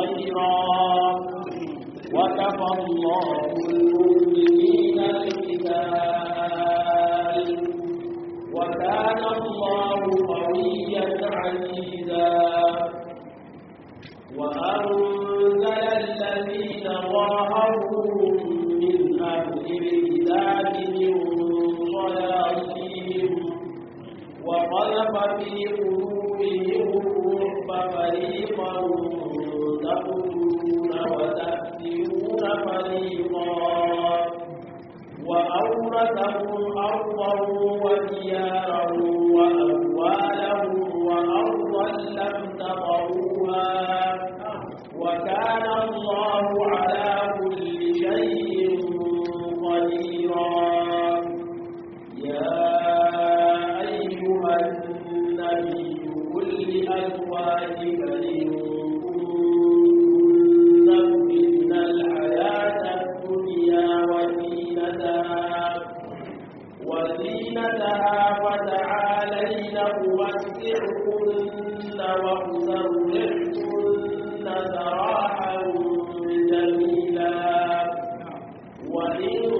خيرا وكفى الله المؤمنين القتال وكان الله قويا عزيزا وأنزل الذين ظاهروهم من أهل الكتاب من صياصيهم وقذف في قلوبهم الرعب فريقا تقتلون وتأسرون فريقا وأورثكم أرضهم وديارا وأموالهم وأرضا لم تطروها وكان الله على كل شيء قديرا يا أيها النبي قل لأزواجك إن كنتن تردن الحياة الدنيا وزينتها وزينتها فتعالين أمتعكن وأسرحكن سراحا جميلا وإن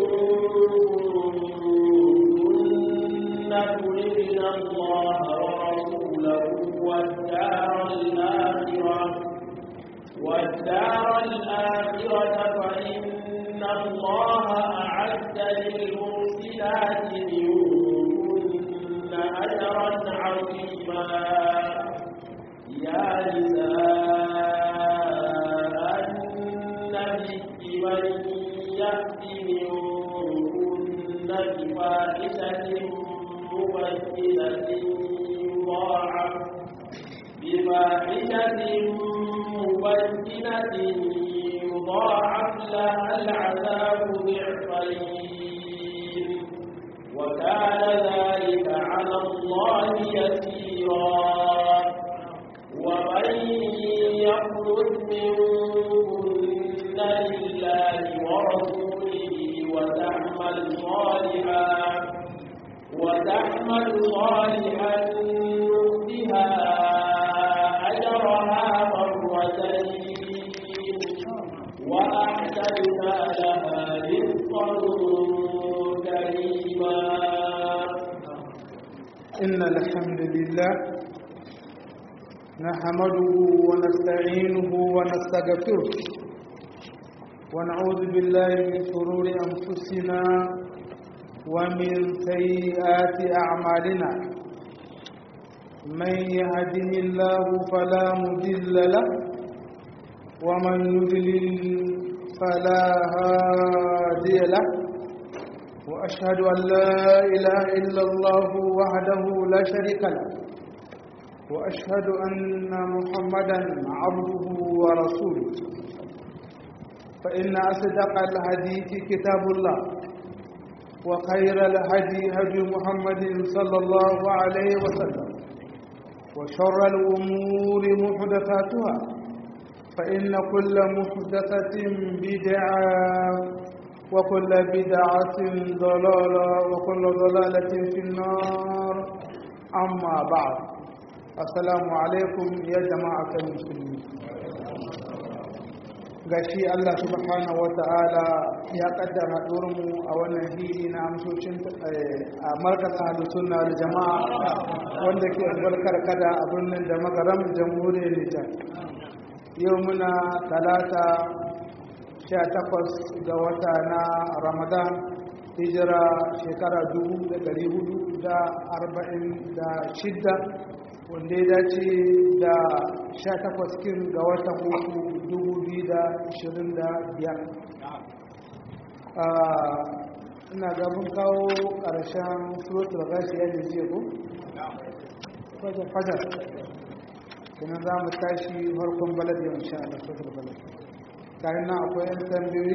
كن تردن الله ورسوله والدار الآخرة والدار الآخرة فإن الله أعد للمحسنات منكن أجرا عظيما يا نساء النبي من يأتي منكن بفاحشة مبينة يضاعف بفاحشة مبينة يضاعف لها العذاب ضعفين وكان ذلك على الله يسيرا ومن يخرج منكن لله ورسوله وتعمل صالحا وتعمل صالحا نؤتها أجرها مرتين وأعتدنا لها رزقا كريما إن الحمد لله نحمده ونستعينه ونستغفره ونعوذ بالله من شرور أنفسنا ومن سيئات أعمالنا من يهده الله فلا مضل له ومن يضلل فلا هادي له وأشهد أن لا إله إلا الله وحده لا شريك له وأشهد أن محمدا عبده ورسوله فإن أصدق الحديث كتاب الله وخير الهدي هدي محمد صلى الله عليه وسلم وشر الأمور محدثاتها فإن كل محدثة بدعة وكل بدعة ضلالة وكل ضلالة في النار أما بعد السلام عليكم يا جماعة المسلمين gashi Allah subhanahu wata'ala ya kaddara mu a wannan hili na amsoshin a markaz ahlus sunna wal jama'a wanda ke albarkar kada a birnin da magaram jamhuriyar Nijar yau muna talata 18 ga wata na Ramadan hijira shekara 1446 wanda ya dace da 18 kin ga watan uku 2025 ina gabin kawo ƙarshen suratul gashi ya jiya ko? fajar fajar kuma za mu tashi farkon balad yau insha Allah suratul balad kayan nan akwai yan tambayoyi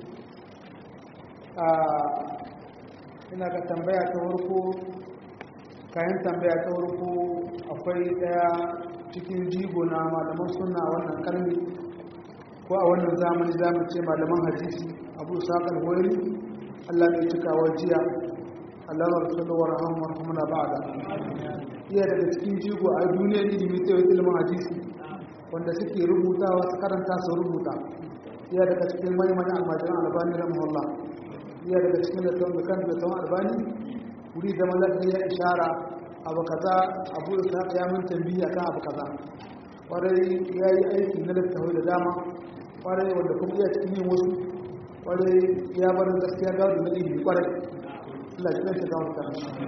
ina ga tambaya ta farko kayan tambaya ta farko akwai daya cikin jigo na malaman suna wannan karni ko a wannan zamani za mu ce malaman hadisi abu saƙar wani allah mai cikawa jiya allah wa rasulun wa rahama wa rahamuna ba da iya daga cikin jigo a duniyar ilimi ta yi ilimin hadisi wanda suke rubutawa su karanta su rubuta iya daga cikin manyan almajiran albani rahimahullah iya daga cikin da da kan da tawon albani wuri da mallafi ya ishara abu kaza abu da ya mun tambiya kan abu kaza kwarai ya yi aiki na littafi da dama kwarai wanda kuma iya cikin yin wasu kwarai ya bar gaskiya gado na ilimi kwarai Allah ya shi gawo ta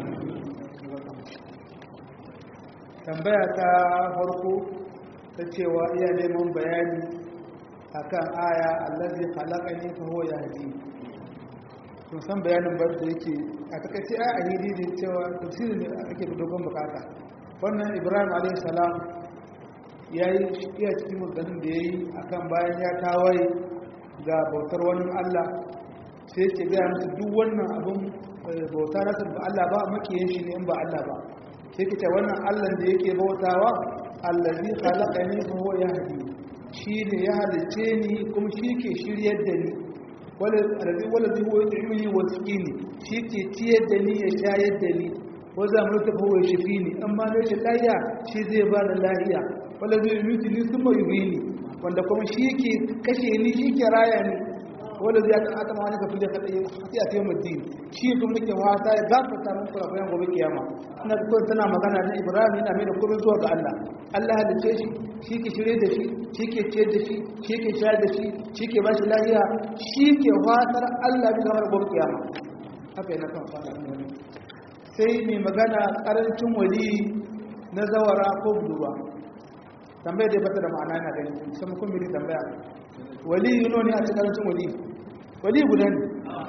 tambaya ta farko ta cewa iya neman bayani akan aya allazi khalaqani fa huwa yahdi kun san bayanin ba da yake a takaice a ahidi ne cewa tafsirin da ake da dogon bukata wannan ibrahim alayhi salam yayi iya cikin maganin da yayi akan bayan ya tawaye ga bautar wani Allah sai ke gaya musu duk wannan abin bauta na ba Allah ba makiyin shi ne in ba Allah ba sai ke ce wannan Allah da yake bautawa allazi khalaqani fa huwa yahdi shi ne ya halice ni kuma shi ke shiryar da ni walazi walazi huwa yut'imuni wa yasqini shi ke ciyar da ni ya shayar da ni wa za mu tafi wa shifini amma ne shi lahiya shi zai ba da lahiya walazi yumiti ni thumma yuhini wanda kuma shi ke kashe ni shi ke raya ni walazi ya ta ma wani kafin da kadai sai a tayi muddin shi kuma nake wata ya gafarta min kula bayan gobe kiyama ina ko tana magana da Ibrahim yana mai da komai zuwa ga Allah Allah halice shi shi ke shirye da shi shi ke ciyar da shi shi ke shayar da shi shi ke bashi lahiya shi ke fatar Allah bi gamar gobe kiyama haka yana kan fara sai mai magana karancin wali na zawara ko budurwa tambaya dai bata da ma'ana na gani sai mun kuma tambaya wali yuno ne a cikin karancin wali wali guda ne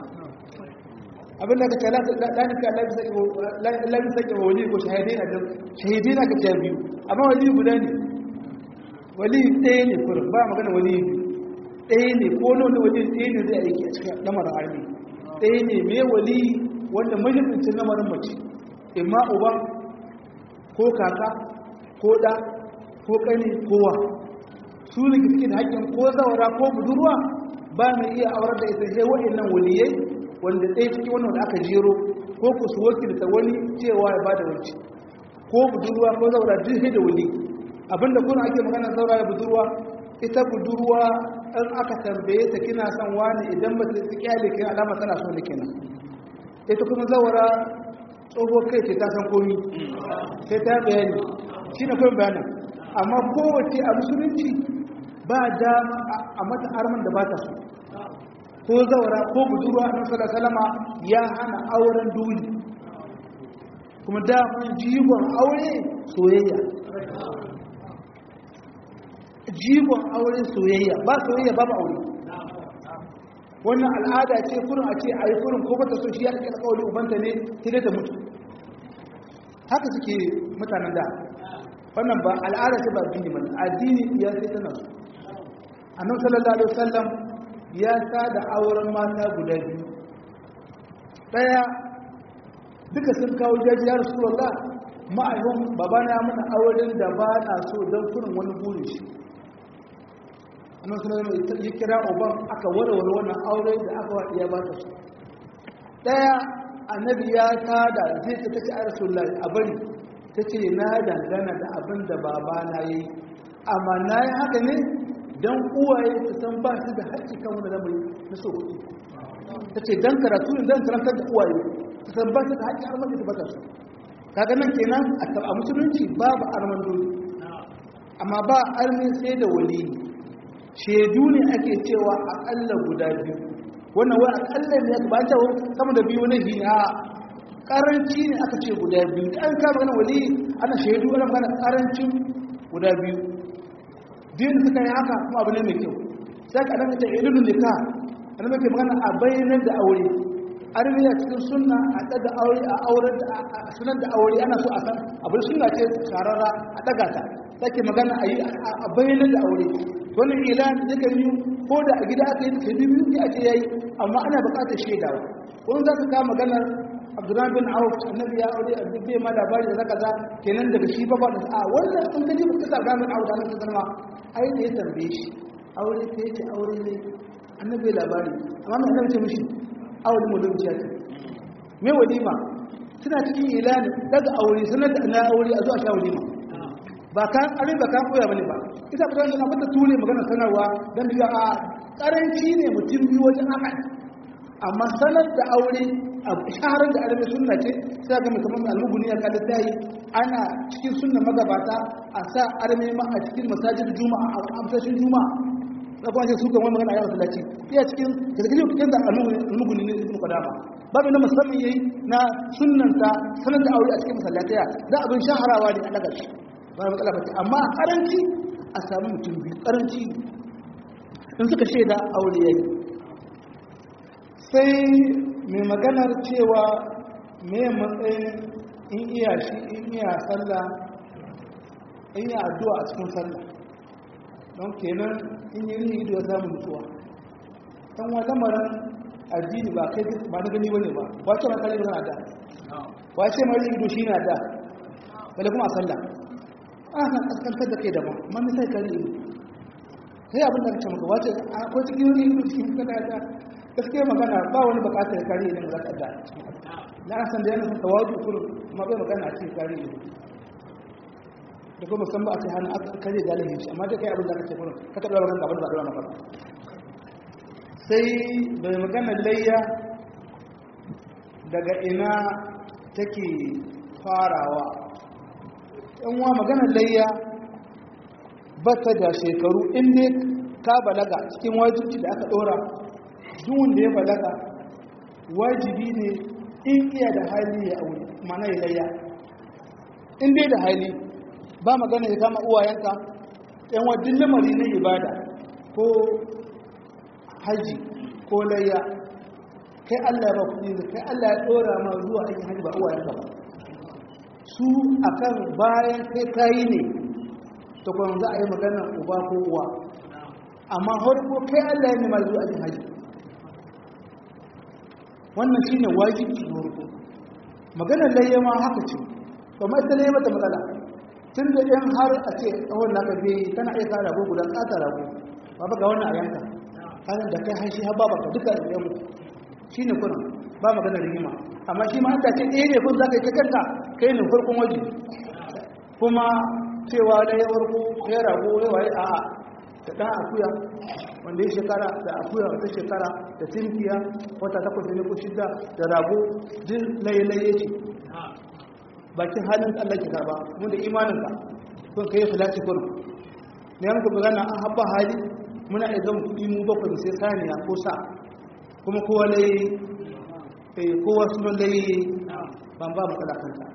abin da ka ce lanika lafi sake wa wali ko shahidai na shahidai na ka ce biyu amma wali guda ne wali ɗaya ne kurin ba magana wali ɗaya ne ko nuna wali ɗaya ne zai aiki a cikin lamarin armi ɗaya ne mai wali wanda mahimmancin lamarin mace imma uba ko kaka ko ɗa ko ƙani kowa su ne suke da haƙƙin ko zawara ko budurwa ba mai iya aurar da ita sai waɗannan waliyai wanda ɗaya cikin wannan da aka jero ko ku su wakilta wani cewa ya bada wanci ko budurwa ko zawara duk sai da wali abinda kuna ake magana zaura da budurwa ita budurwa in aka tambaye ta kina son wani idan ba ta kyale kin alama tana so ne kenan ita kuma zawara tsoho kai ce ta san komi sai ta bayani shi na kawai bayanin amma kowace a musulunci ba dama a mata arman da ba ta so ko zaura ko budurwa a nasarar salama ya hana auren duli kuma daman jigon aure soyayya jigon aure soyayya ba soyayya ba ba aure wannan al'ada ce kurin a ce a yi kurin ko bata so shi ya ɗauki alƙawari ubanta ne sai da mutu haka suke mutanen da wannan ba al'ada ce ba addini ba addini ya sai tana su annabi sallallahu alaihi wasallam ya da auren mata guda biyu daya duka sun kawo jaji ya rasulullah ma'aikun babana ya mana auren da ba na so don kurin wani burin shi annabi sallallahu alaihi wasallam ya kira uban aka warware wannan aure da aka wa iya ba ta so daya annabi ya tada zai ta tace a rasulullah a bari ta ce na dangana da abin da babana ya yi amma na yi haka ne don uwaye su san ba su da haƙƙi kan wani lamari na so kuɗi ta ce don karatu ne don karantar da uwaye su san ba su da haƙƙi har mace bata su kaga nan kenan a musulunci babu arman dole amma ba armin sai da wali shaidu ne ake cewa aƙalla guda biyu wannan wai aƙalla ne ba ta sama da biyu na shi a karanci ne aka ce guda biyu da an kama ganin wali ana shaidu ana magana karancin guda biyu din suka yi haka kuma abu ne mai kyau sai ka dan ta ililun nika ana mai magana a bayanan da aure armiya cikin sunna a daga aure a auren da a sunan da aure ana so a san abu sunna ce sharara a daga ta take magana a yi a bayanan da aure wannan ilan duka yi ko da a gida aka yi da biyu ne ake yayi amma ana buƙatar shaidawa wani za ka kama maganar abdullahi bin auf annabi ya aure a dubbe ma labari da kaza kenan daga shi fa da a wannan sun kaji ba kasa abdullahi bin auf da annabi sallama ai da ya tambaye shi aure ta yace aure ne annabi labari amma mai annabi ce mishi aure mu dubiya ce me walima suna cikin ilani daga aure sanar da na aure a zuwa sha walima ba kan arin ba kan koya bane ba ita ba dan abin da tune magana sanarwa dan biya a karanci ne mutum biyu wajen haka amma sanar da aure a shaharar da arabi sunna ce sai ga mutum al-muguni ya kada tayi ana cikin sunna magabata a sa arme ma a cikin masajid juma'a a amsashin juma'a da kuma sai su kan wani magana a yau sallaci iya cikin da kake cikin da al-muguni ne ibn qadama babu na musamman yayi na sunnanta sanar da aure a cikin masallataya da abin shaharawa ne a daga shi ba matsala ba amma a karanci a samu mutum biyu karanci in suka shaida aure yayi sai mai maganar cewa me matsayin in iya shi in iya sallah in yi addu'a a cikin sallah don kenan in yi rini ido ya samu mutuwa ɗan wa lamarin addini ba kai ba na gani bane ba wace ma kare na da wace ma rini ido shi na da bale kuma a sallah ana kaskantar da kai daban amma ni sai kare ido sai abin da kace maka wace akwai cikin rini ido cikin kada da gaskiya magana ba wani bukatar kare idan za ka da na san da yana tawaju kullu kuma bai magana a cikin kare ido da kuma musamman a ce hannu aka kare galihin shi amma dai kai abin da aka ce kuma ka taɓa magana abin da na fara sai bai magana layya daga ina take farawa yan wa magana layya ba ta da shekaru inda ka balaga cikin wajibi da aka ɗora duk wanda ya balaga wajibi ne in iya da hali ya aure mana ya layya in dai da hali ba magana ya kama uwayenka yan wajen lamari na ibada ko haji ko layya kai Allah ba kuɗi da kai Allah ya ɗora ma zuwa aikin haji ba uwayenka ba su akan bayan kai kayi ne ta kwan za a yi magana uba ko uwa amma harko kai Allah ya nema zuwa aikin haji wannan shine wajibi na farko maganar layya ma haka ce kuma ita ne mata matsala tun da ɗin har a ce tsawon naka bai tana iya kara rago guda ƙata rago ba ba ga wannan a yanka kanan da kai haishi har babu duka da yan shi ne kuna ba magana rigima amma shi ma aka ce ɗaya ne kun za ka yi ta kanka kai ne farkon waje kuma cewa da ya farko ya rago ya waye a'a da ɗan akuya wanda ya shekara da akuya wata shekara da tinkiya wata takwas ne ko shidda da rago jin laye-laye ce bakin halin Allah ke karba mun da imaninka kun kai salati kun ne muku magana an habba hali muna da zan kudi mu bakwai sai saniya ko sa kuma kowa lai eh kowa sunan lai ban ba matsala kanta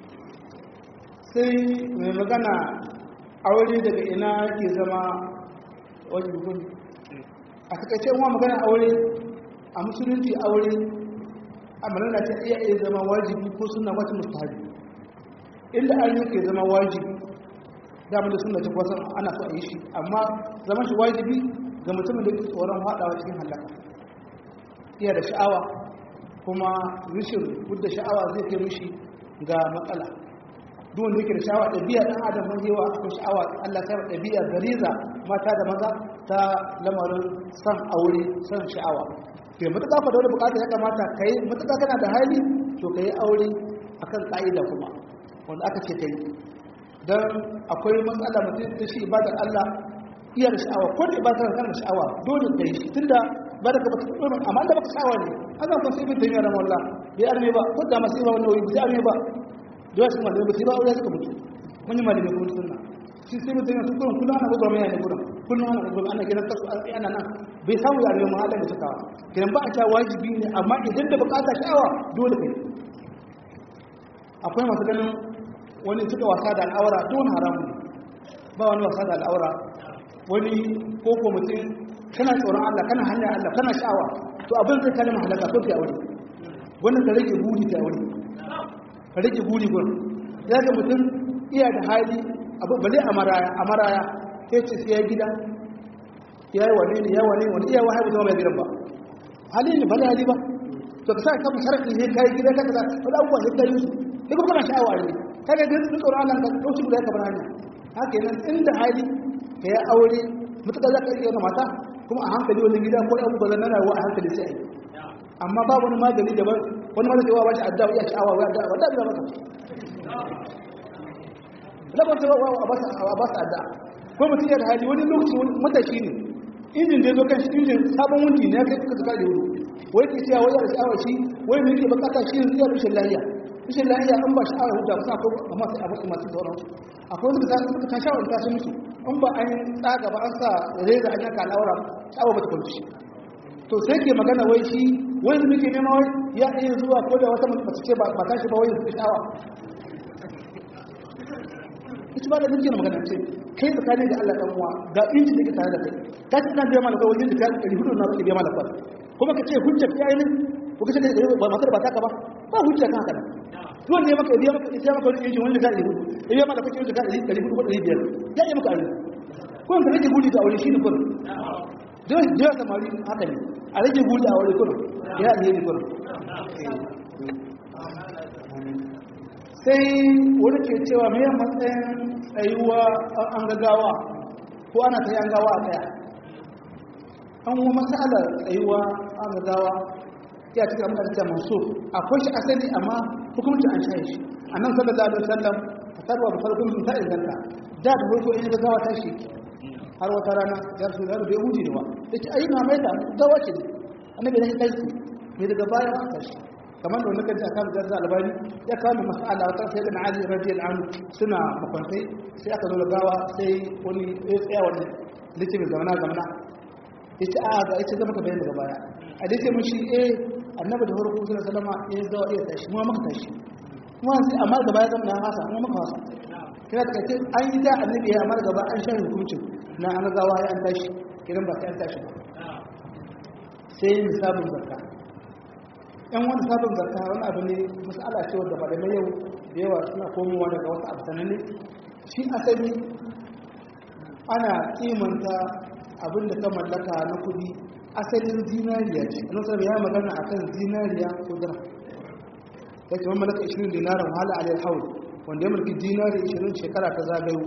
sai mai magana aure daga ina ke zama wajen gudun a takaice wa magana aure a musulunci aure a manana ta iya iya zama wajibi ko suna wata mustahabi inda an yi ke zama wajibi damar da suna ta kwasa ana so a yi shi amma zama shi wajibi ga mutumin da ke tsoron haɗawa cikin halaka iya da sha'awa kuma rishin wadda sha'awa zai kai mishi ga matsala duk wanda yake da sha'awa ɗabi'a ɗan adam mun yawa akwai sha'awa Allah ta ɗabi'a gariza mata da maza ta lamarin san aure san sha'awa ke matuƙa fa da wani bukata ya kamata ka yi matuƙa kana da hali to ka yi aure akan ƙa'ida kuma wanda aka ce kai don akwai matsala mutum da shi ibadar Allah iya da sha'awa ko da ibadar kan da sha'awa dole ka yi shi tunda ba da ka bata tsoro amma da baka sha'awa ne ana kan sai bin tayyar ramalla bai arme ba ko da masu yi ba wannan wuri bai arme ba da wasu malamai ba sai ba aure suka mutu mun yi malamai kuma sunna shi sai bin tayyar kullum kullum ana gudu mai ne gurin kullum ana gudu ana gidan kasu ana nan bai samu ya arme mu halin da suka kiran ba a ta wajibi ne amma idan da bukata sha'awa dole kai akwai masu ganin wani suka wasa da al'aura don haramun ba wani wasa da al'aura wani koko mutum kana tsoron Allah kana hanyar Allah kana sha'awa to abin zai kalma halaka to fi aure wannan ka rage buri ta aure ka rage buri gun ya ga mutum iya da hali abu bale a maraya a maraya sai ce sai ya gida ya yi wane ne ya wane wani iya wahai mutum mai gidan ba hali ne bale hali ba to ka sa ka mu sharafi ne kai gida ka kaza wani abubuwa sai ka yi su sai kuma kana sha'awa ne kaga da duk tsoron Allah ka dauki guda ka bar hanya haka nan inda hali ka yi aure mutuka za ka iya mata kuma a hankali wani gida ko abu bazan nana wa a hankali sai amma ba wani magani daban wani magani wa ba shi addawa iya sha'awa wa addawa wadda bila maka labar ta a ba su adda ko mutum ya da hali wani lokaci wani matashi ne injin da ya zo kan shi injin sabon wundi ne ya kai suka zuka da wuri wai ke cewa wai da sha'awar shi wai mai ke bukata shi yanzu ya rushe lahiya rushe lahiya an ba sha'awar huta ba sa ko amma sai abu masu sauran akwai wanda suka ta sha'awar ta sun mutu in ba an tsaga ba an sa reza an yanka al'aura sha'awar ba ta kwanci to sai ke magana wai shi wani muke nema wai ya iya zuwa ko da wata mace ce ba ta shi ba wai su sha'awa ita ba da nake magana ce kai tsakanin da Allah dan uwa ga injin da ke tare da kai ka ci ina biya malaka wajen da ka ɗari hudu na ke biya malaka kuma ka ce hujja ta yi ko ka ce ba matar ba taka ba ba hujja kan haka duwan ne maka biya maka ya maka wani injin wani da ka ɗari hudu ya biya malaka ce ka ɗari hudu ko ɗari biyar ya yi maka aure ko ka rage gudu da aure shi ne kurin da yawa samari haka ne a rage gudu da aure kurin ya ne ne kurin sai wani ke cewa mai matsayin tsayuwa an gagawa ko ana ta yi an gawa a tsaya an wa matsalar tsayuwa an gagawa ya cikin amma da masu akwai shi asali amma hukumci an shaye shi a nan sallallahu alaihi wasallam a tarwa da farkon sun ta inganta da da farko in gagawa ta shi har wata rana ya rasu da bai huji ne ba ya ce ayi na mai da gawa ce ne annabi da shi kai ne daga baya an tashi kamar da wani kanci a kan zarza albani ya kawo mas'ala wata sai da ali radiyal anhu suna makwantai sai aka zo da gawa sai wani ya tsaya wani dace mai zamana zamana ya ce a ga ita zama ka bayan daga baya a dace mun shi eh annabi da farko sallallahu alaihi wasallam ya zawa iya tashi mu maka tashi mu sai amma da baya zama na hasa mu maka hasa kina da kace an yi da annabi ya amma gaba an shahi hukuncin na an gawa ya an tashi kiran ba sai an tashi ba sai misabin zakka yan wani sabon zarta wani abu ne masala ce wadda malamai yau da yawa suna komowa daga wasu abu sananne shi asali ana kimanta abin da ka mallaka na kudi asalin zinariya ce a nasarar ya magana a kan zinariya ko dara ya ce wani mallaka 20 dinaran wahala alayar haul wanda ya mulki dinari 20 shekara ta zagayo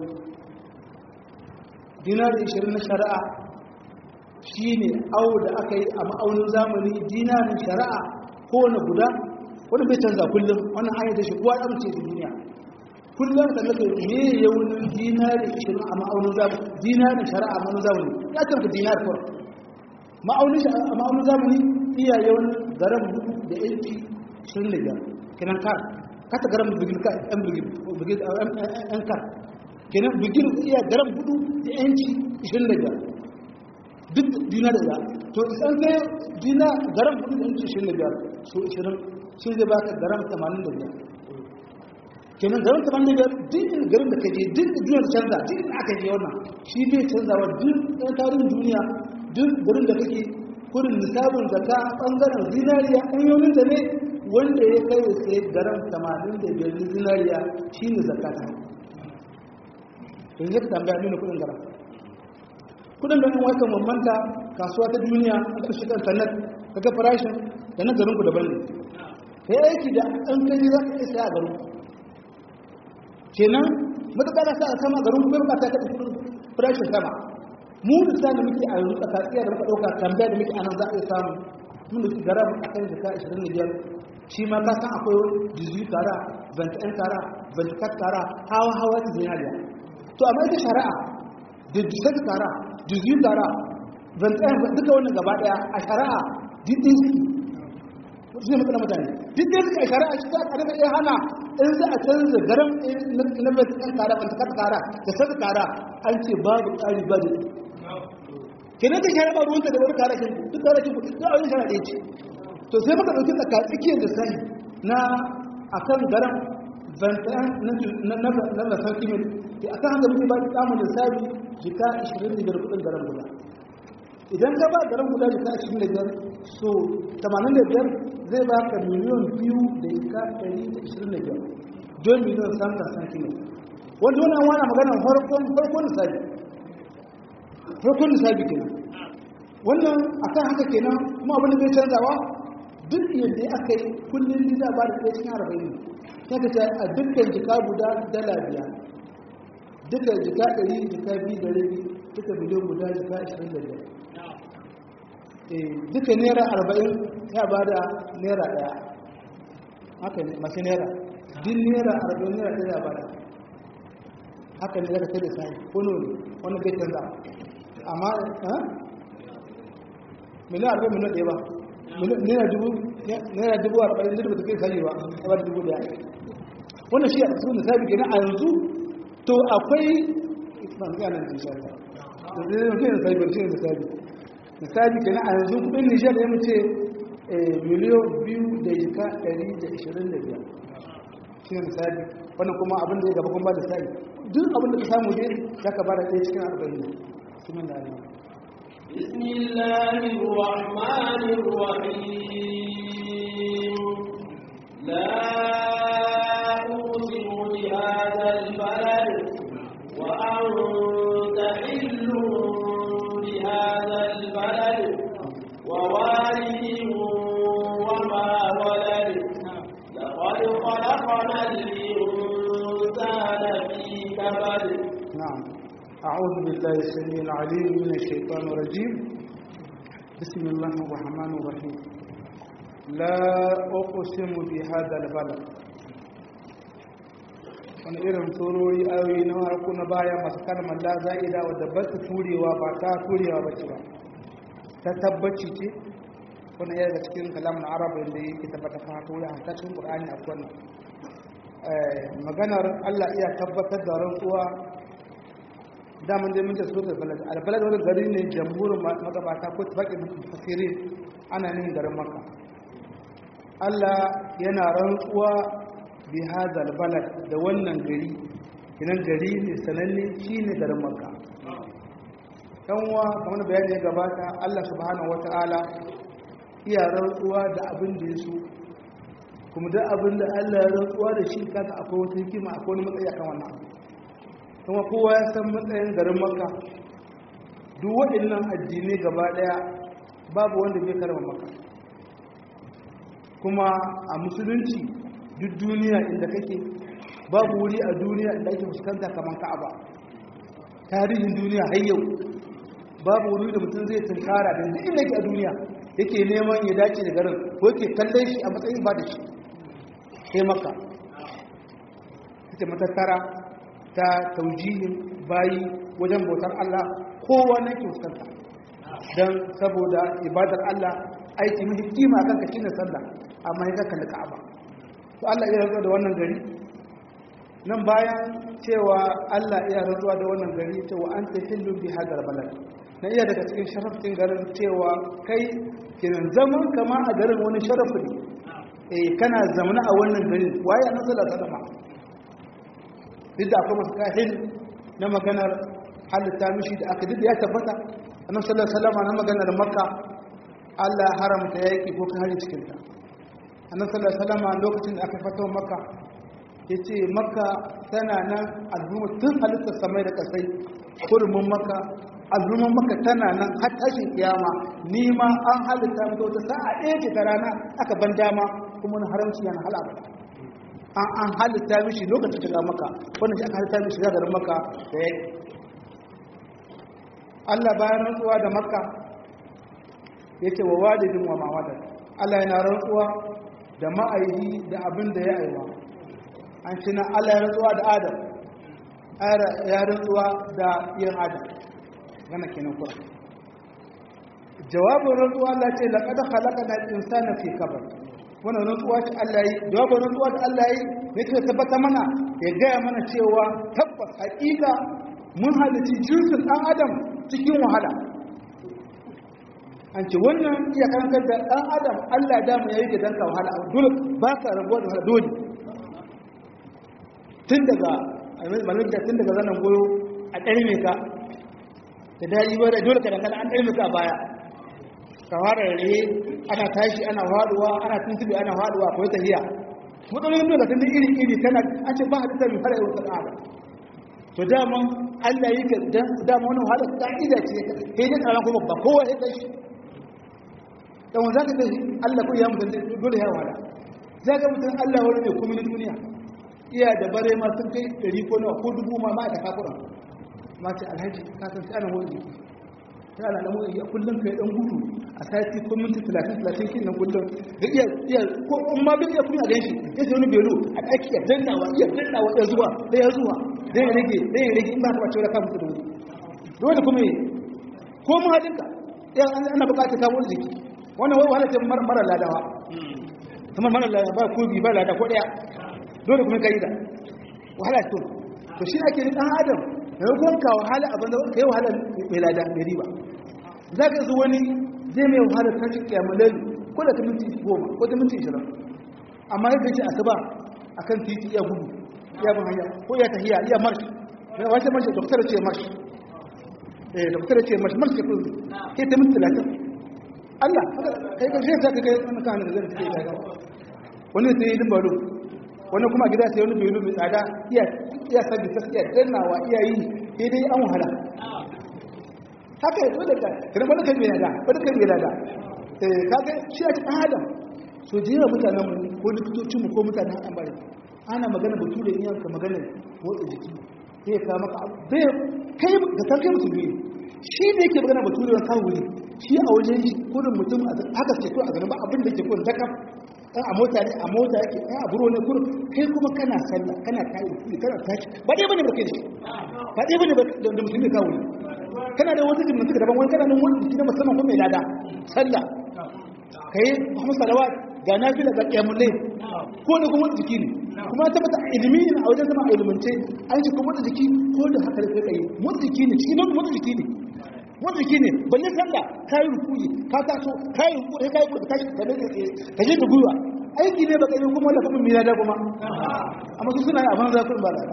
dinari 20 na shari'a shi ne awo da aka yi a ma'aunin zamani dinarin shari'a kowane guda wani bai canza kullum wannan hanyar da shi kuwa ya mace da duniya kullum da nake me yaunin dinari 20 a ma'aunin zamani dinarin shari'a a ma'aunin zamani ya canza dinar kawai ma'aunin a ma'aunin zamani iya yawan garan hudu da yanki 25 kenan kar kata garan bugil ka yan bugil yan kar kenan bugil iya garan hudu da yanki 25 duk dinar da to isan kai dina garam kudi da inci shirin da biyar so ishirin shi zai baka garam tamanin da biyar kenan garam tamanin da biyar duk garin da kaje duk duniya da canza duk da aka je wannan shi bai canzawa duk ɗan tarihin duniya duk garin da kake kurin nisabin zaka ɓangaren zinariya hanyoyin da ne wanda ya kai sai garam tamanin da biyar zinariya shi ne zakata yanzu ka tambaya nuna kudin garam kudin da yan wata mamanta kasuwa ta duniya aka shiga internet kaga farashin da na garin ku daban ne kai aiki da an kai za ka isa a garin kenan matuƙa da sa a sama garin ku bai ba ta kaɗa kudin farashin sama mu da sa da muke a yanzu tsakatsiya da muka ɗauka tambaya da muke anan za a iya samu mun da garam a kan jika 25 shi ma ka san akwai dizu tara 21 tara 24 tara hawa hawa ta zinariya to amma ita shari'a da disar tara dizu tara zantayen duka wannan gaba daya a shari'a dindin su zai matsala mutane dindin su a shari'a shi ta kada da iya hana in za a canza garin na mai tsakan kara ban takar kara da saka kara an ce babu tsari ba da kenan ta shari'a ba ruwanta da wani kara kin duk kara kin duk a wani shari'a ɗaya ce to sai muka ɗauki tsaka tsakiyar da sani na akan garin zantayen na masar kimin a kan haka muke ba da samun lissafi jika 25 kudin garin guda idan ka ba garin guda jika 25 so 85 zai ba ka miliyon biyu da jika 125 don miliyon samta santimin wanda wani an wana maganar farkon farkon lissafi farkon lissafi kenan wannan a kan haka kenan kuma abin da zai canzawa duk yadda aka yi kullum za ba da ɗaya cikin arba'in sai ka ce a dukkan jika guda dala biyar duka jika ɗari jika biyu da rabi duka miliyan guda jika ashirin da biyar duka naira arba'in ya ba da naira ɗaya haka ne masu naira din naira arba'in naira ɗaya ya ba da haka ne zaka sai da sai ko ne wannan bai canza amma miliyan arba'in miliyan ɗaya ba naira dubu naira dubu arba'in da ta kai sai ba a ba dubu ɗaya wannan shi a cikin misali kenan a yanzu to akwai ban ga nan insha Allah da zai yi da sai barci da sai misali kenan a yanzu kudin Niger ya mace miliyan biyu da yaka ɗari da ishirin da biyar shi ne misali wannan kuma abin da ya gaba kuma ba da sai duk abin da ka samu dai za ka ba da ɗaya cikin arba'in sunan da Allah بسم الله الرحمن الرحيم لا أقسم بهذا البلد وأنت حل بهذا البلد ووالد وما ولد لقد خلقنا الإنسان في كبد نعم أعوذ بالله السميع العليم من الشيطان الرجيم بسم الله الرحمن الرحيم لا أقسم بهذا البلد wani irin tsorori ayoyi na harko na baya masu kalmar la za'ida wadda ba su turewa ba ta turewa ba ce ba ta tabbaci ce wani yadda cikin kalamun arab da yake tabbata fa haka wuri a cikin qur'ani a wannan maganar Allah iya tabbatar da rantsuwa daman dai mun ta so da balad albalad wani gari ne jamhurin magabata ko tafaƙin fasiri ana nin garin maka Allah yana rantsuwa bi hadal balad da wannan gari kinan gari ne sananne shine garin maka yanwa kamar bayani ya gabata Allah subhanahu wata'ala iya rantsuwa da abin da ya so kuma da abin da Allah ya rantsuwa da shi kasa akwai wata hikima akwai wani matsayi akan wannan abu kuma kowa ya san matsayin garin maka duk waɗannan addinai gaba ɗaya babu wanda bai karama maka kuma a musulunci duk duniya inda kake babu wuri a duniya inda ake fuskanta kamar ka'aba tarihin duniya har yau babu wuri da mutum zai tunkara da duk inda yake a duniya yake neman ya dace da garin ko yake kallon shi a matsayin ba da shi sai maka ita matattara ta taujihin bayi wajen bautar Allah kowa na ke fuskanta don saboda ibadar Allah aiki mafi kima kan ka shine sallah amma ya kalli ka'aba to Allah iya rantsuwa da wannan gari nan bayan cewa Allah iya rantsuwa da wannan gari cewa an ta hillu bi hadar balad na iya daga cikin sharafin garin cewa kai kiran zaman kama a garin wani sharafi ne eh kana zamana a wannan garin waye annabi sallallahu alaihi wasallam duk da akwai masu kahil na maganar halitta mishi da aka duk ya tabbata annabi sallallahu alaihi wasallam na maganar makka Allah ya haramta yaki ko kare cikin ta annabi sallallahu alaihi wasallam lokacin da aka fito makka yace makka tana nan al'umma tun halittar samai da kasai hurumin makka al'umman makka tana nan har tashin kiyama ni ma an halitta mata wata sa'a ɗaya ce ta rana aka ban dama kuma na haramci yana halaka an an halitta mishi lokacin shiga maka wannan shi aka halitta mishi shiga garin maka da ya Allah bayan rantsuwa da makka ya ce wa walidin wa mawadar Allah yana rantsuwa da ma'aihi da abin da ya aiwa an ci na Allah ya rantsuwa da adam ya rantsuwa da yin adam gana kenan kura jawabin rantsuwa Allah ce laqad khalaqana al-insana fi kabad wannan rantsuwa ce Allah yi jawabin rantsuwa da Allah yi ne ke tabbata mana ya gaya mana cewa tabbas hakika mun halici jinsin dan adam cikin wahala an ce wannan iya karantar da dan adam Allah da mu yayi da danka wahala dole ba ka rabuwa da wahala dole tun daga malamin da tun daga zanen goyo a ɗarme ka da daji ba da dole ka dangana an ɗarme ka baya kawara rere ana tashi ana faduwa ana tuntube ana faduwa ko tahiya matsalolin dole tun iri iri kana an ce ba halitta mai fara yau sana'a to dama Allah yi ka dan dama wannan wahala ka'ida ce sai dai kana kuma ba kowa ya tashi dan wanda ka tashi Allah ko ya mutan dole ya wahala zaka mutan Allah wani ne kuma na duniya iya da bare ma sun kai 100 ko nawa ko dubu ma ma da kafura ma ce alhaji ka san sai ana wani ta ana namu iya kullum kai dan gudu a sati ko minti 30 30 kin nan kullum da iya iya ko in ma bin iya kuma ganshi ya sai wani belo a daki ya dannawa iya dannawa ya zuwa da ya zuwa zai rage zai rage in ba ka bace ka mutu da wuri dole kuma yi ko mu halinka ya ana bukatar ka wani jiki wannan wai wahala ce mara ladawa kamar mara ladawa ba ko bi ba lada ko daya dole kuma kai da wahala to to shi ake dan adam da kuma ka wahala abin da kai wahala mai lada mai riba zaka zo wani zai mai wahala kashi kiyamulal ko da ta minti goma ko ta minti ishirin amma ya gaji asuba akan titi iya gudu iya bin hanya ko iya tahiya iya marsh mai wace marsh doktor ce marsh eh doktor ce marsh marsh ke kudu ke ta minti talatin Allah kai ka shi zaka kai wani kan da zai take daga wani sai yi dimbalo wani kuma gida sai wani belu mai tsada iya iya sabbi ta iya dannawa iya yi sai dai an wahala haka yato da kai kana wani kan mai lada wani kan mai lada eh kaga shi a cikin adam so jira mutanen mu ko likitocin mu ko mutanen an bare ana magana bature in yanka magana motsa jiki sai ka maka bai kai da kan kai musulmi shi da yake magana bature wani kawo ne shi a wajen shi kudin mutum haka ce ko a ganin ba abin da ke kudin dakam ɗan a mota ne a mota yake ɗan a buro ne kudin kai kuma kana sallah kana kayi kudi kana tashi ba ɗaya bane ba kai da shi ba ɗaya bane da musulmi kawo ne kana da wata jimnatuka daban wani kana nan wani jiki na musamman kuma mai lada sallah kai kuma salawa ga nafila ga qiyamul layl ko da kuma jiki ne kuma ta bata ilimi ne a wajen zama ilimance an ce kuma da jiki ko da haka da kai mun jiki ne shi mun jiki ne mun jiki ne balle sallah kai rukuyi ka taso kai rukuyi kai rukuyi ka ka ne ka je da gwiwa aiki ne baka yi kuma da kuma mira da kuma amma su suna a banza kun ba da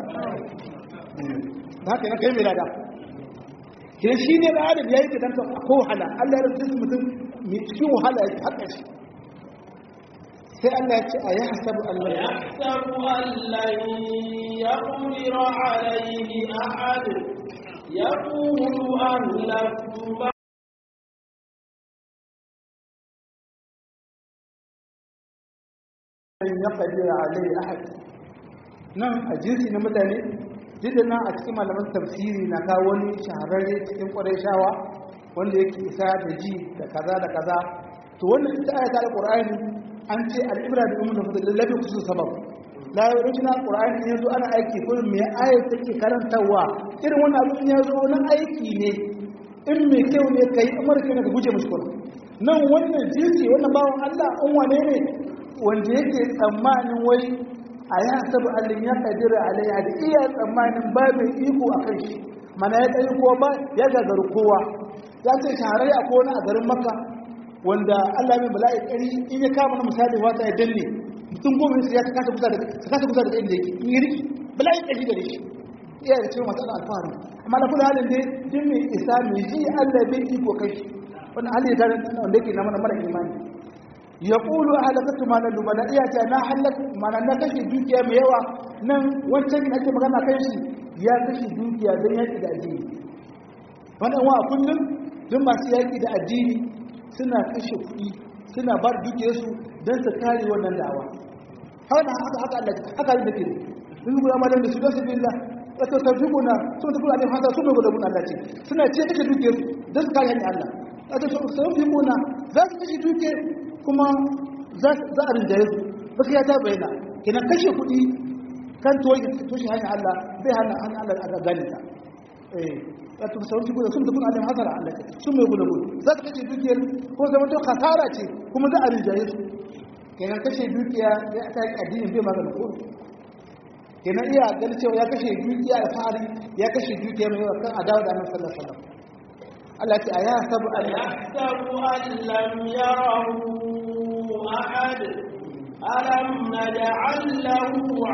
haka ne kai mira da ke shi ne da adam yayi da danka ko wahala Allah ya rubuta mutum mai cikin wahala ya haka shi sai Allah ya ce a ya hasabu Allah ya يحسب أن لن يقدر عليه أحد يقول أهلكت ya kadira alai ahad nan a jinsi na mutane jidda nan a cikin malaman tafsiri na kawo wani shahararre cikin kwarai shawa wanda yake isa da ji da kaza da kaza to wannan ita ayata alqur'ani an ce al-ibra bi ummu da lallabi kusu sabab la yurjina alqur'ani yanzu ana aiki kullum me ayat take karantawa irin wannan abin ya zo nan aiki ne in mai kyau ne kai amurka ne ka guje musu kullum nan wannan jinsi wannan bawon Allah an wane ne wanda yake tsammanin wai a ya sabu allin ya kadira alaiya da iya tsammanin ba mai iko a kan shi mana ya tsaye kowa ba ya gagaru kowa ya ce shahararri a kowane a garin makka wanda allah mai bala'i ƙari in ya kama na misali wata ya danne mutum goma ne ya kasa kusa da kasa kusa da inda yake in yi riki bala'i ƙari gare shi iya da cewa masu alfaharin amma na kula halin dai duk mai isa mai ji allah bai iko kai shi wannan hali ya wanda yake na mana mara imani ya ƙulu a halakatu malar lumana iya ta na halaka mana na kashe dukiya mai yawa nan wancan ake magana kan shi ya kashe dukiya don yaƙi da addini wannan wa kullum don masu yaƙi da addini suna kashe kuɗi suna bar dukiyarsu don su kare wannan da'awa haka haka haka Allah haka da ke sun gura malam da su don su bi Allah wato tarjumuna sun tafi alaihi hasa sun gura mun Allah ce suna ce kashe dukiyarsu don su kare hanyar Allah wato sun fi muna za su kashe dukiyar kuma za a rinjaye su baka ya ta bayyana kenan kashe kuɗi kan toshe hanyar Allah bai hana hanyar Allah a gane ta eh wato sauran su gudu sun tafi alim hasara Allah ce sun mai gudu gudu za su kashe dukiyar ko zama to kasara ce kuma za a rinjaye su kenan kashe dukiya ya ta yi addinin bai magana ko kenan iya ganin cewa ya kashe dukiya da fari ya kashe dukiya mai yawa kan adawa da annabi sallallahu alaihi wasallam Allah ce a ya sabu Allah يحسب أن لم يره أحد ألم نجعل له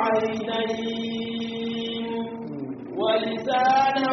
عينين ولسانا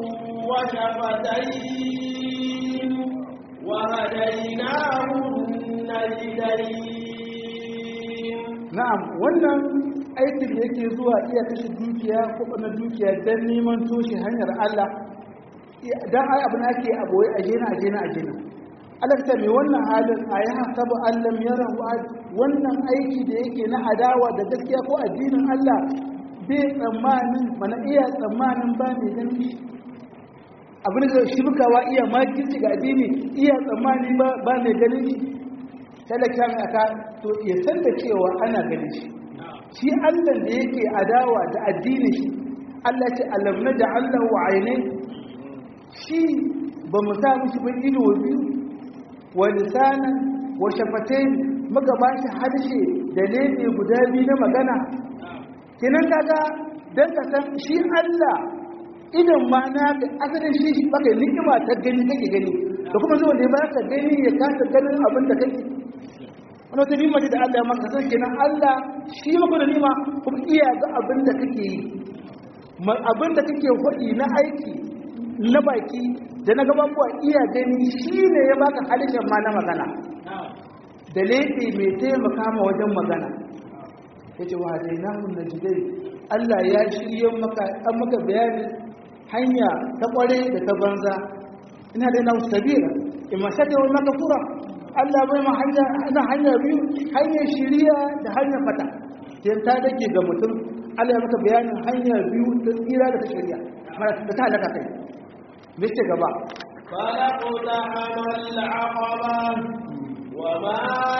وشفتين وهديناه النجدين na'am wannan aikin da yake zuwa iya kashe dukiya ko na dukiya don neman toshe hanyar Allah dan ai abin ake a boye a jena a jena a jena Allah ta mai wannan halin a ya hasabu allam yarahu wannan aiki da yake na adawa da gaskiya ko addinin Allah bai tsammanin mana iya tsammanin ba mai ganin abin da shirkawa iya makirci ga addini iya tsammani ba ba mai ganin shi talaka mai aka to ya san da cewa ana ganin shi shi Allah da yake adawa da addinin shi Allah ce alam na da Allah wa aine shi ba mu sa mishi ba ido biyu wa lisanan wa shafatain muka ba shi harshe da lebe guda biyu na magana kinan kaga dan ka san shi Allah idan ma na asalin shi baka ni'ima ta gani kake gani da kuma zuwa da ba ka gani ya kasa ganin abin da kake wani wata nima ce da Allah ya maka san kenan Allah shi maka da nima kuma iya ga abin da kake yi abin da kake hudi na aiki na baki da na gababuwa iya gani shi ne ya baka halittar ma na magana da laifi mai taimaka ma wajen magana ya ce wa dai na hun najidai Allah ya shirye maka an maka bayani hanya ta kware da ta banza ina da nasu sabira imma shakar wa maka fura Allah bai ma hanya na hanya biyu hanyar shiriya da hanyar fata sai ta dake ga mutum Allah ya maka bayanin hanya biyu ta tsira da ta shiriya mara ta ta halaka kai me ce gaba فلقتحم العقبة وما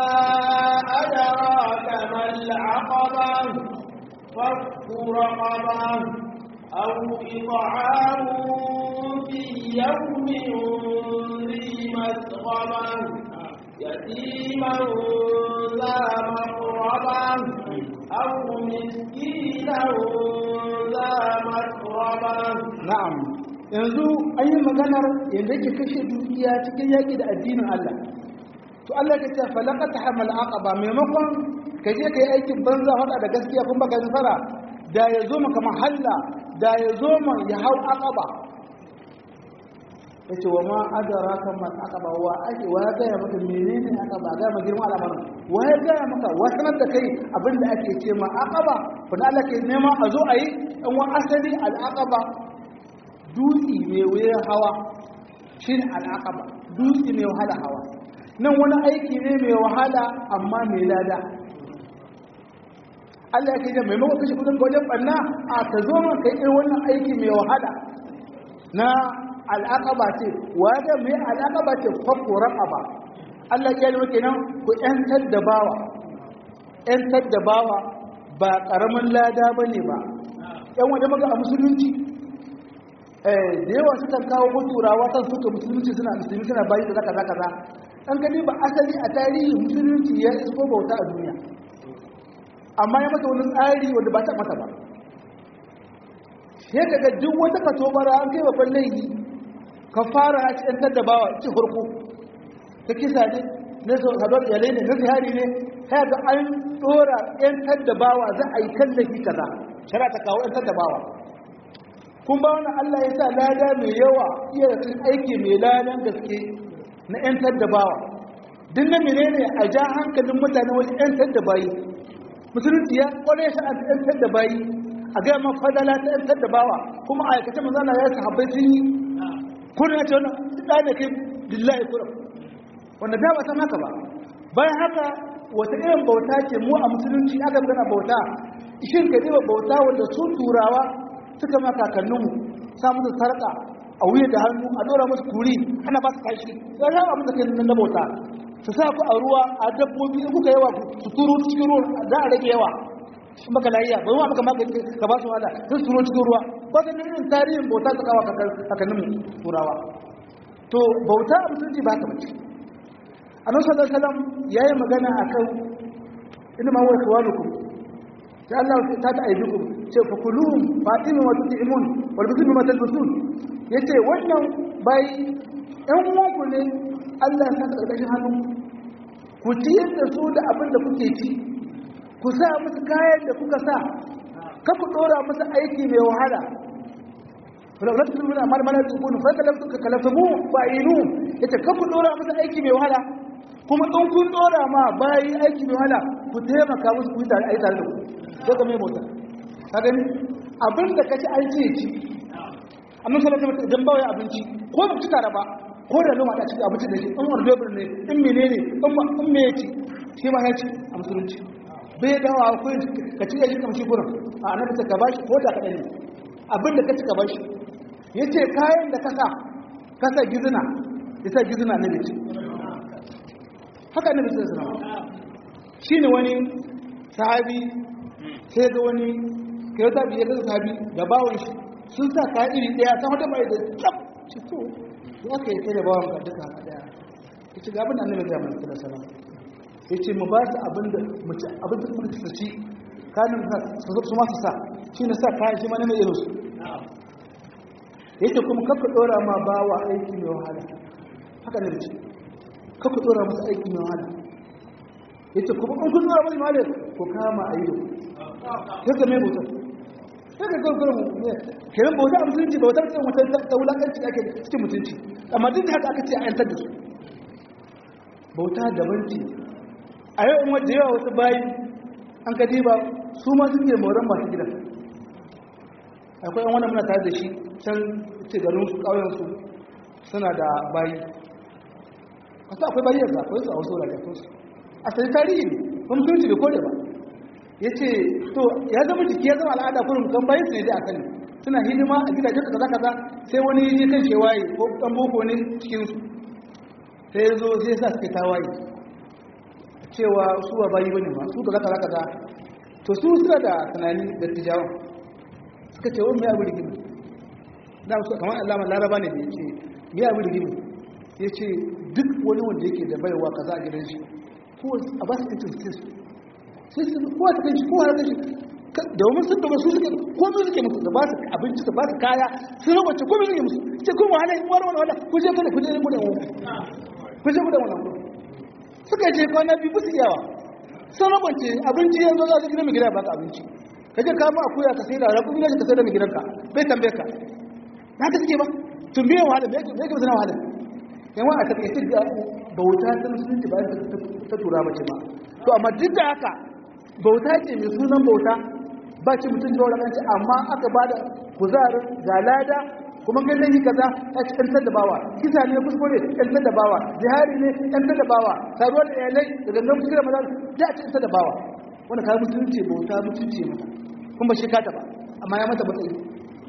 أدراك ما العقبة فك رقبة أو إطعام في يوم ذي مسغبة يتيما ذا مقربة أو مسكينا ذا مسربة na'am yanzu an yi maganar yadda ke kashe dukiya cikin yaƙi da addinin Allah to Allah ka ce falaqata hamal aqaba maimakon ka je ka yi aikin banza hada da gaskiya kun baka nasara da ya zo maka mahalla da ya zo ma ya hau aqaba yace wa ma adraka man aqaba wa ake wa ga ya maka menene aqaba ga ma girman al'amarin wa ya ga maka wa sanar da kai abinda ake ce ma aqaba fa Allah ke nema a zo ayi dan wa asali al aqaba dutse mai wuyar hawa shine al aqaba dutse mai wahala hawa nan wani aiki ne mai wahala amma mai lada Allah ya ce maimakon kashe kudin wajen banna a ka zo man kai irin wannan aiki mai wahala na al'aqaba ce waga mai al'aqaba ce fakko raqaba Allah ya yi kenan ku yantar da bawa yantar da bawa ba karamin lada bane ba yan wanda muka a musulunci eh da yawa sukan kawo turawa kan suka musulunci suna musulmi suna bayi da zaka zaka za an gani ba asali a tarihi musulunci ya isko bauta a duniya amma ya mata wani tsari wanda ba ta mata ba sai kaga duk wata katobara an kai babban laifi ka fara a cikin da bawa ci hurku ta kisa ne na sadar iyalai ne na zihari ne sai ga an dora yan da bawa za a yi kallafi kaza shara ta kawo yan da bawa kun ba wani Allah ya sa lada mai yawa iya da aiki mai ladan gaske na yan da bawa duk na menene a ja hankalin mutane wajen yan da bayi musulunci ya kware shi a yan da bayi a gaya ma fadala ta yan da bawa kuma a aikace manzana ya sahabbai sun yi kuna ce wani ɗa da kai lillahi kuram wanda da ba san haka ba bayan haka wata irin bauta ce mu a musulunci aka gana bauta shin ka ɗiba bauta wanda su turawa suka ma kakanninmu sa musu sarƙa a wuya da hannu a ɗora musu kuri ana ba su kashi ya zama abin da ke nan na bauta su sa ku a ruwa a dabbobi in kuka yawa su turo cikin ruwa za a rage yawa in baka lafiya ba ma baka magani ka ba su wada sun turo cikin ruwa ba ta irin tarihin bauta ta kawo kakanninmu turawa to bauta a musulunci ba ta mace annabi sallallahu alaihi wasallam yayi magana akan inna ma huwa ikhwanukum ya Allah ta ta aidukum ce fa kuluhum fatimu wa tut'imun wal bisu ma talbusun yace wannan bai ɗan uwanku ne Allah ya saka ƙarƙashin hannu ku ciyar da su da abin da kuke ci ku sa musu kayan da kuka sa ka ku ɗora musu aiki mai wahala wala tulmuna mal mal tukun fa kalaftu ka kalafu fa'inu yace ka ku ɗora musu aiki mai wahala kuma in kun ɗora ma bayi aiki mai wahala ku taimaka musu ku yi tare ayi tare da ku ko ga mai mota ka gani abin da kaci an ce ci amma sai ka idan ba wai abinci ko ba ci tare ba ko da noma da cikin abinci da shi in ordobir ne in menene in me ya ci shi ma ya ci a musulunci bai dawa ko ka ci ya shi kamshi gurin a annabi ta ka bashi ko da kaɗan ne abin da ka ci ka bashi ya ce kayan da kasa kasa gizina ya sa gizina na da ci haka annabi sai sanawa shi ne wani sahabi sai ga wani kai wata biyar da sabi da bawon shi sun sa kaya iri daya ta wata bai da tsab ci to ya kai kai da bawon ka duka haka daya ya ci gabin annabi da manzo sallallahu alaihi wasallam ya ce mu ba su abin da mu ci abin da muka ci kanin su su ma su sa shi ne sa kayan shi ma ne mai irin su ya ce kuma kakka dora ma bawa aiki mai wahala haka ne da ce kakka dora masa aiki mai wahala ya ce kuma an kun dora masa wahala ko kama a yi ya ga mai mutum sai ka gurgura mu ne kenan bauta a musulunci bautar cikin wata ta wulakanci da ake cikin mutunci amma duk da haka aka ce a yantar da su bauta daban ce a yau in wadda yawa wasu bayi an ka diba su ma suke moran masu gidan akwai yan wani muna tare da shi can ce garin su ƙauyen su suna da bayi wasu akwai bayi yanzu akwai su a wasu wurare akwai su a sai tarihi ne kuma musulunci bai kore ba ya ce to ya zama jiki ya zama al'ada kurin kan bayan su ne dai a kan suna hidima a gidajen su kaza kaza sai wani yi kan shewaye ko dan boko ne cikin su sai ya zo sai sa suke tawaye cewa su ba bayi bane ba su kaza kaza kaza to su suna da tunani da tijawa suka ce wani mai abu rigimi da su kamar Allah laraba ne da ya ce mai abu rigimi ya ce duk wani wanda yake da baiwa kaza a gidan shi ko a ba su cikin su sai su kowa ta kanshi kowa ta kanshi domin sun domin su suke komai suke musu da ba su abinci da ba su kaya sun rabace komai suke musu ce kun wahala in wani wani wala ku je kada ku je ku da wani ku je ku da wannan suka je kwana biyu ba su iyawa sun rabace abinci yanzu za su gina mai gida ba ka abinci ka je kama akuya ka sai da rabu gina ka sai da mai gidanka bai tambaye ka na ka suke ba tun biyan wahala me yake suna wahala yawa a takaice da bauta ta musulunci bayan ta tura mace ba to amma duk da haka bauta ce mai sunan bauta ba ce mutum da wani kanci amma aka ba da kuzarin ga lada kuma kai zai yi kaza ta ci ɗantar da bawa kisa ne kuskure ɗantar da bawa jihari ne ɗantar da bawa saruwa da iyalai da gangan kuskure maza ya ci ɗantar da bawa wanda kayan mutunci bauta mutunci mata kuma shi kata ba amma ya mata matsayi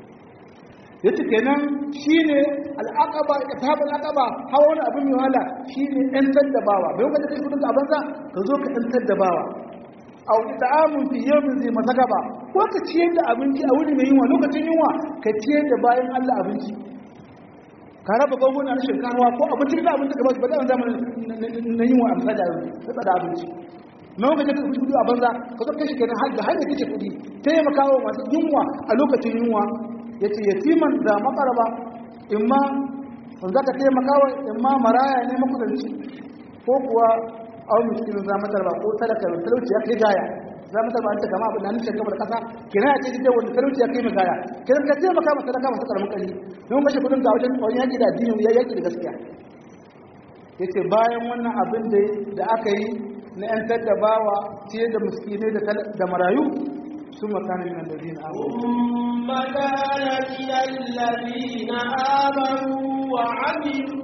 ya ce kenan shi ne al'aƙaba ta haɓar al'aƙaba hawa wani abin mai wahala shi ne ɗantar da bawa bai wanda kai kudin a banza ka zo ka ɗantar da bawa a wani ta'amun fi yau zai masa gaba ko ka ciyar da abinci a wuri mai yunwa lokacin yunwa ka ciyar da bayan allah abinci ka raba gwamnati na shinkawa ko abinci da abinci gaba ba da zamanin na yunwa a misali da tsada abinci na lokacin da kuɗi a banza ka zo kai shi kenan har da har da kace kuɗi taimakawa masu yunwa a lokacin yunwa ya ce yatiman da makaraba imma wanda ka taimaka wa imma maraya ne makudanci ko kuwa au miskinin zamatar ba ko talaka mai talauci ya kai gaya zamatar ba an ta gama abu na nishin gaba da kasa kina ya ce gidan wani talauci ya kai mai gaya kina ka taimaka masa talaka masu karamin kali don kashe kudin ga wajen wani yaƙi da addini ya yaƙi da gaskiya ya ce bayan wannan abin da aka yi na 'yantar da bawa ciye da miskinai da marayu ثم كان من الذين آمنوا ثم كان من الذين آمنوا وعملوا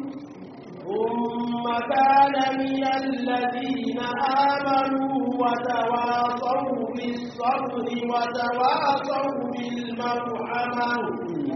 ثم كان من الذين آمنوا وتواصوا بالصبر وتواصوا بالمرحمة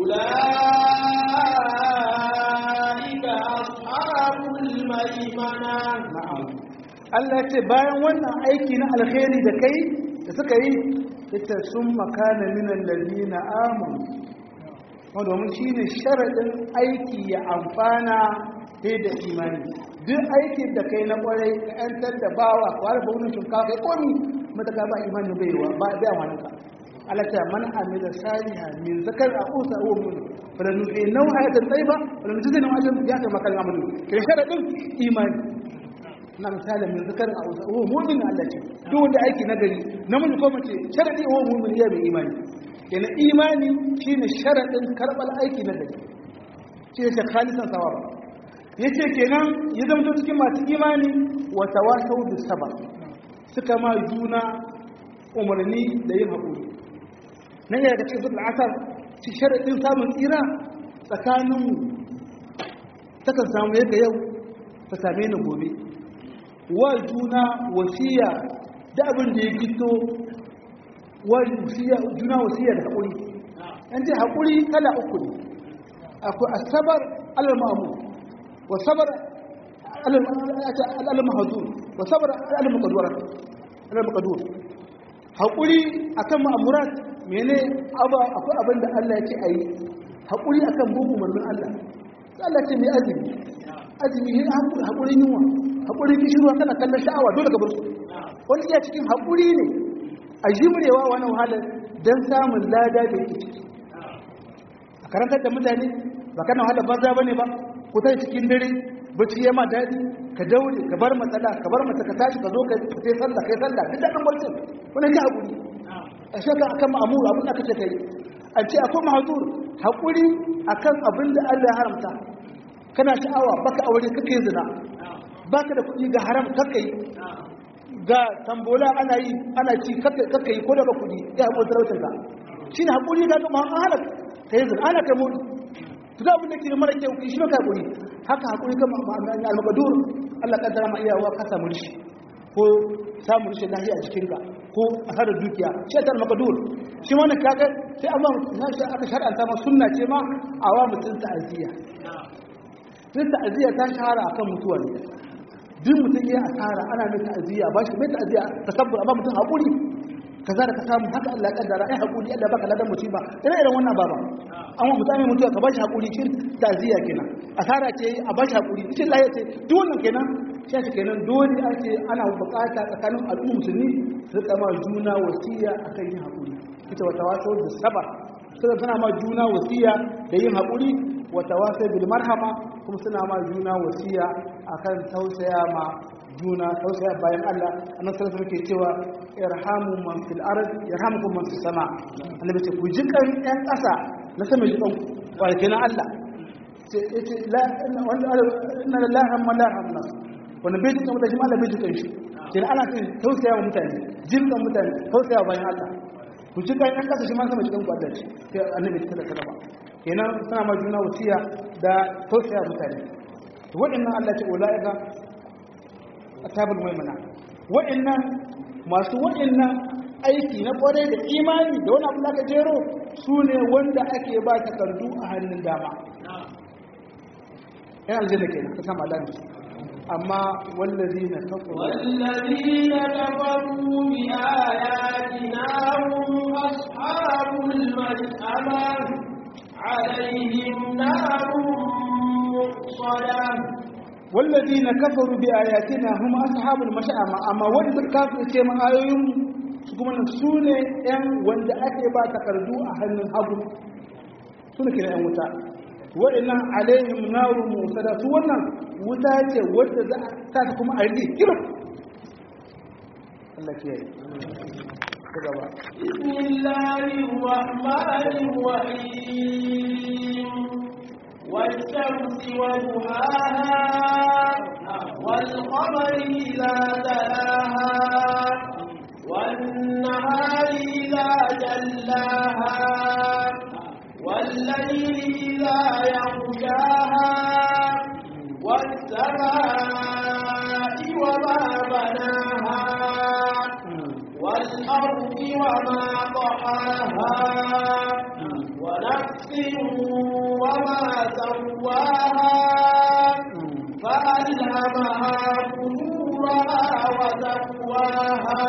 أولئك أصحاب الميمنة نعم Allah ce bayan wannan aiki na alkhairi da kai da suka yi ita sun makana minan lalina amun wanda domin shi ne sharaɗin aiki ya amfana sai da imani duk aikin da kai na ƙwarai ka ‘yantar da bawa kwara ba wunin shinkafa kai komi mataka ba imani bai wa ba bai wani ka alata man amila saliha min zakar a usa wa mun fara nufi nau hayatan tsayiba fara nufi zai nau ajin ya ta makan amalu kai sharaɗin imani na misali min zakarin a wasu oh mu'min Allah ce duk wanda aiki na gari namiji ko mace sharadi oh mu'min ya mai imani yana imani shine sharadin karbal aiki na gari shi ne khalisan sawaba yace kenan ya zama cikin masu imani wa tawasau bis sabr suka ma juna umarni da yin hakuri nan ya ga cikin zuwa asar shi sharadin samun tsira tsakaninmu takan samu yadda yau ta same ni gobe wa juna wasiya da abin da ya fito wa juna wasiya da haƙuri an ce haƙuri kala uku ne akwai asabar al-ma'amu wa sabar al-mahzur wa sabar al-maqdur al-maqdur haƙuri akan ma'amurat mene akwai abin da Allah ya ce a yi haƙuri akan bin umarnin Allah sai Allah ce mai azumi azumi yin haƙurin yunwa haƙurin kishirwa kana kallon sha'awa dole ka bar su wani iya cikin haƙuri ne a jimrewa wani wahalar don samun lada da yake ciki a karantar da mutane ba kana wahalar banza ba ne ba ku ta cikin dare bacci ya ma daɗi ka daure ka bar matsala ka bar mata ka tashi ka zo ka sai sallah kai sallah duk daɗin barcin wani ya haƙuri a shaka akan ma'amuru abin da aka ce kai a ce akwai mahazur haƙuri akan abin da Allah ya haramta kana sha'awa baka aure kake zina baka da kuɗi ga haram kake yi ga tambola ana yi ana ci kake yi ko da ba kuɗi ya haƙuri talautar ka shi ne haƙuri ga kuma an hana ka yi zina ana kai mutu to da abin da ke da mara kyau shi ka haƙuri haka haƙuri kan ma'amani al-maqdur Allah kaddara ma iyawa ka samu rishi ko samun rashin lafiya a jikinka ko a harar dukiya shi ta al-maqdur shi wannan kaga sai amma sai aka shar'anta ma sunna ce ma a wa mutum ta'aziyya din ta'aziyya ta shahara akan mutuwa ne duk mutum ya asara ana mai ta'aziyya ba shi mai ta'aziyya tasabbur amma mutum haƙuri kaza da ka samu haka Allah ya kaddara ai haƙuri Allah baka ladan musiba ina irin wannan baba amma mutane mutuwa ka ba shi haƙuri shi ta'aziyya kenan asara ce a ba shi haƙuri cikin lafiya ce duk wannan kenan shi ake kenan dole ake ana bukata tsakanin al'umma musulmi su rika ma juna wasiya akan yin haƙuri ita wata wato da sabar suna suna ma juna wasiya da yin haƙuri wata wasu bil marhama kuma suna ma juna wasiya akan tausaya ma juna tausaya bayan Allah annabi sallallahu alaihi wasallam cewa irhamu man fil ard yarhamukum man fis sama annabi ce ku ji kan ɗan ƙasa na sama ji kan ku kenan Allah ce yace la inna lillahi wa la hamna wanda bai jikin mutane ma Allah bai jikin shi kenan ana kan tausaya wa mutane jin kan mutane tausaya bayan Allah ku ji kan ɗan ƙasa shi ma sama jikin ku Allah ce sai annabi ta da kalama kenan suna ma juna wasiya da tausaya mutane to waɗannan Allah ce ulaika ashabul maimuna waɗannan masu waɗannan aiki na kwarai da imani da wani abu da aka jero su ne wanda ake ba takardu a hannun dama yan aljanna kenan ka sama lafi amma wallazi na kafaru والذين كفروا بآياتنا هم أصحاب المشأمة عليهم نار مؤصدة wallazi na kafaru bi ayatina hum ashabul mash'ama amma wanda suka kafirce mu ayoyin su kuma su ne yan wanda ake ba takardu a hannun hagu su ne kira yan wuta wa'annan alaihim narun musada su wannan wuta ce wadda za ta ta kuma a rike kira Allah ke yi ta gaba بسم الله الرحمن الرحيم والشمس وضحاها والقمر إذا تلاها والنهار إذا جلاها والليل إذا يغشاها والسماء وما بناها والأرض وما طحاها ونفس وما سواها فألهمها فجورها وتقواها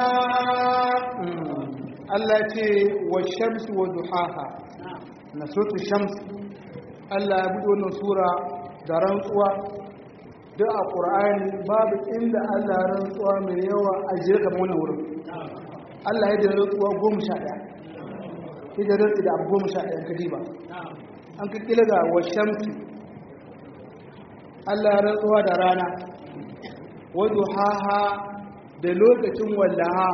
Allah ce wa shamsi wa duhaha na sotu shams Allah ya buɗe wannan sura da rantsuwa duk a ƙur'ani babu inda Allah ya rantsuwa mai yawa a jere kamar wannan wurin Allah ya da rantsuwa goma sha ɗaya ya da rantsi da abu goma sha ɗaya ka diba an ka kila ga wa shamsi Allah ya rantsuwa da rana wa duhaha da lokacin wallaha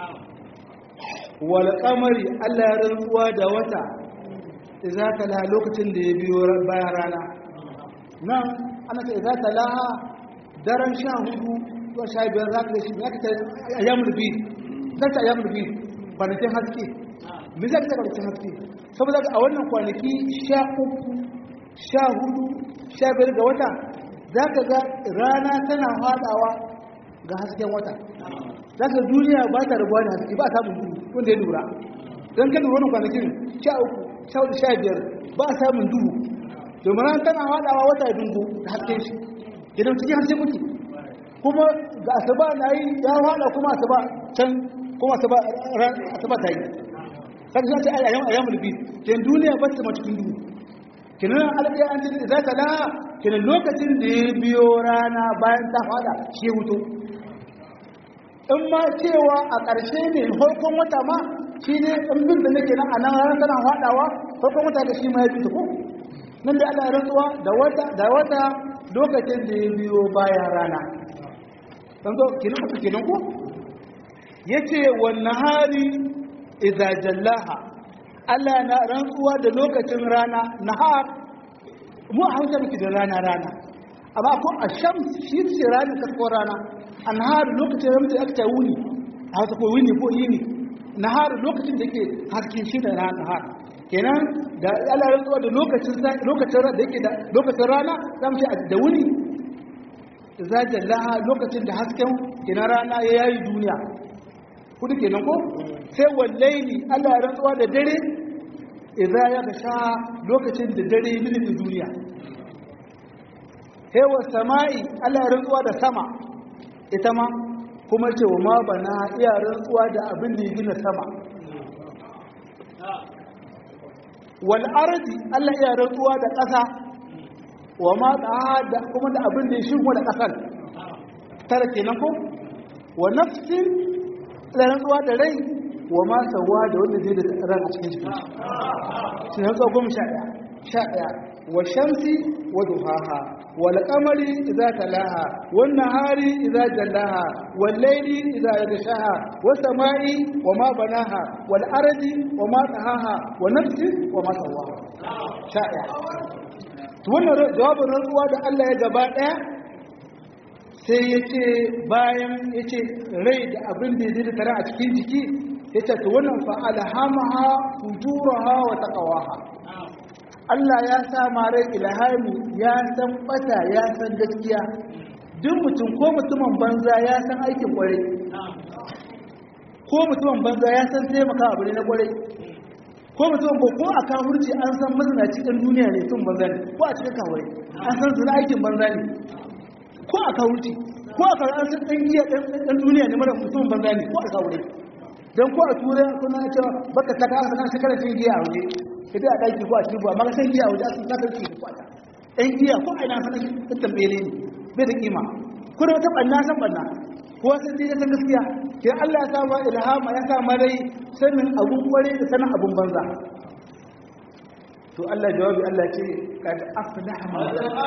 wal qamari Allah ya rantsuwa da wata idza tala lokacin da ya biyo bayan rana nan ana ce idza tala daren sha hudu zuwa sha biyar za ka shi ya ta ayyamul bi za ta ayyamul bi kwanakin haske me za ta kwanakin haske saboda a wannan kwanaki sha uku sha hudu sha biyar ga wata za ka ga rana tana haɗawa ga hasken wata za ka duniya ba ta rabuwa da haske ba a samun duhu wanda ya lura don kan lura wannan kwanakin sha uku sha hudu sha biyar ba a samun duhu domin ran tana haɗawa wata ya dungu da hasken shi idan cikin haske muke kuma ga asaba na yi ya haɗa kuma asaba can kuma asaba ta yi kaga sai ce ayyamu ayyamul bid kenan duniya ba ta cikin duhu kenan alƙaya an ce za ta la kenan lokacin da ya biyo rana bayan ta fada shi ya hutu in ma cewa a ƙarshe ne farkon wata ma shi ne in bin da nake nan a nan ranar tana faɗawa farkon wata da shi ma ya fita ko nan da Allah ya rantsuwa da wata da wata lokacin da ya biyo bayan rana dan zo kenan ku kenan ko yace wan nahari idza jallaha Allah na rantsuwa da lokacin rana nahar mu a hausa muke da rana rana amma ko a shams shi ce rana ta ko rana anhar lokacin da muke aka wuni a hausa ko wuni ko yini nahar lokacin da yake hasken shi da rana nahar kenan da Allah rantsuwa da lokacin lokacin da yake da lokacin rana zamu ce da wuni za jallaha lokacin da hasken kenan rana ya yayi duniya kudu kenan ko sai wallaili Allah ya rantsuwa da dare idza ya gasha lokacin da dare milimin duniya sai wa sama'i Allah ya rantsuwa da sama ita ma kuma ce wa ma bana iya rantsuwa da abin da ya gina sama wal ardi Allah iya rantsuwa da ƙasa wa ma da kuma da abin da ya shigo da ƙasar tara kenan ko wa nafsin da rantsuwa da rai wa ma sawa da wanda zai da ran a cikin jikin shi rantsuwa goma sha ɗaya sha ɗaya wa shamsi wa duhaha wal qamari idza talaha wan nahari idza jallaha wal layli idza yaghshaha was samai wa ma banaha wal ardi wa ma tahaha wa nafsi wa ma sawaha sha ɗaya to wannan jawabin rantsuwa da Allah ya gaba ɗaya sai ya ce bayan ya ce rai da abin da ya zai tare a cikin jiki ya ce ta wannan fa'alhamaha fujuraha wa taqawaha Allah ya sa rai ilhami ya san bata ya san gaskiya duk mutum ko mutumin banza ya san aikin kwarai ko mutumin banza ya san taimaka abu ne na kwarai ko mutumin ba ko a kafurci an san mazina cikin duniya ne tun banza ne ko a cikin kawai an san su na aikin banza ne ko a kawurci ko a kawai an san ɗan giya ɗan duniya ne mara mutum banza ne ko a kawure don ko a turai kuna cewa baka ta kasa kan shekarar cin giya a waje ka a ɗaki ko a cikin buwa maka san giya a waje a sun kasar ci kwata ɗan giya ko a ina san ɗan tambele ne bai da kima ko da wata ɓanna san ɓanna ko sun ji san gaskiya ke Allah ya sa ma ilhama ya sa ma rai sanin abun kware da sanin abun banza to Allah jawabi Allah ce kad aflaha man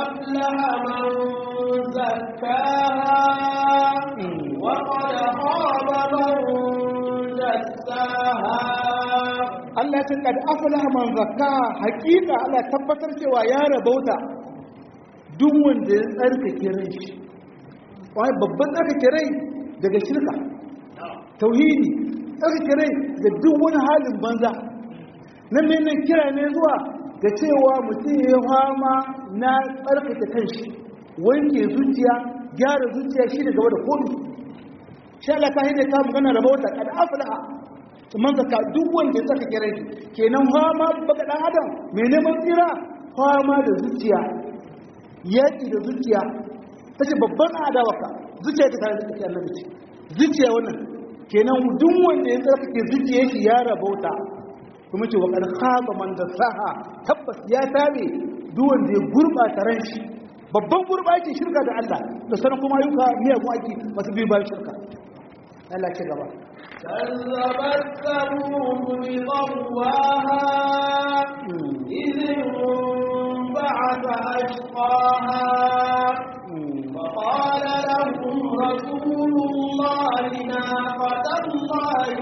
قد أفلح من زكاها وقد خاب من دساها Allah ce kad aflaha man zakkaha hakika Allah tabbatar cewa ya rabauta duk wanda ya tsarkake rai shi wai babban tsarkake rai daga shirka tauhidi tsarkake rai da duk wani halin banza nan ne nan kira ne zuwa ga cewa mutum ya fama na tsarkake kanshi wanke zuciya gyara zuciya shi da gaba da komi sha Allah ta hidda ta magana da bauta kad aflaha man zaka duk wanda ya tsarkake rai kenan fama baka dan adam mai neman tsira fama da zuciya yaki da zuciya tace babban adawaka zuciya ta tare da take annabi ce zuciya wannan kenan duk wanda ya tsarkake zuciyar shi ya rabauta kuma ce wa kad khaba man dasaha tabbas ya tabe duk wanda ya gurbata ran shi babban gurbaci shirka da Allah da sanan kuma ayyuka miyagun aiki masu biyu bayan shirka Allah ce gaba كذبت ثمود بطغواها إذ انبعث أشقاها فقال لهم رسول الله ناقة الله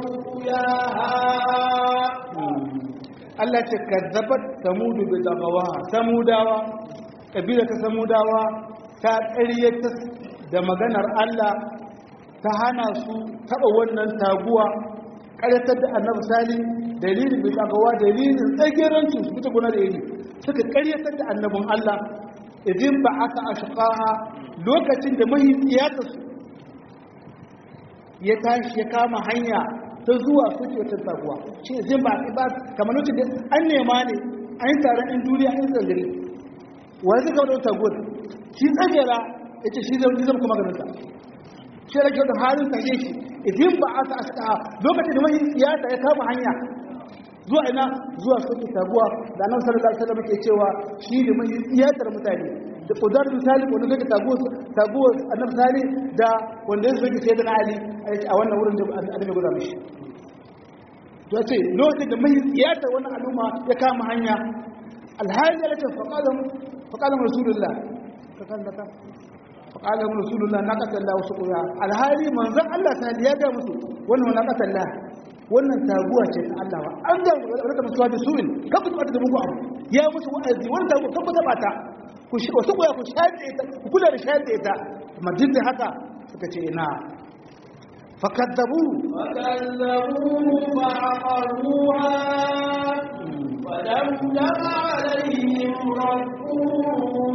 وسقياها Allah ce kazzabat samudu bi dagawa samudawa kabila ta samudawa ta ƙaryata da maganar Allah ta hana su taɓa wannan taguwa ƙaryatar da annabi sali dalilin bi dagawa dalilin tsagerancin su fita guna da iri suka ƙaryatar da annabin Allah idin ba aka ashqaha lokacin da mahaifiyarta su ya tashi ya kama hanya ta zuwa suke wata taguwa shi ne zai ba ba kamar lokacin da an nema ne an yi taron ɗin duniya an yi tsangare wani zai kawo da taguwar shi tsagera ya ce shi zai zama kuma ganin ta shi da kyau da halin tashe shi idan ba a ta ashka lokacin da mahi siyasa ya kama hanya zuwa ina zuwa soke taguwa da annabi sallallahu alaihi wasallam ke cewa shi ne mai iyatar mutane da kudar misali wanda zai taguwa taguwa annabi sali da wanda ya soke sai da ali a wannan wurin da annabi guda mishi to ce lokacin da mai iyatar wannan al'umma ya kama hanya alhali ya ce faqala faqala rasulullah ka kallaka faqala rasulullah na qatalla wasu quya alhali manzon Allah ta ya ga musu wannan na qatalla wannan taguwa ce ta Allah ba an ga rika musuwa da su'in kan ku ta muku abu ya musu wa'azi wannan taguwa kan ku taba ta ku shi wasu quya ku shaɗe ta ku kula da shaɗe ta amma duk da haka suka ce ina fakadzabu فكذبوه فعقروها فدمدم عليهم ربهم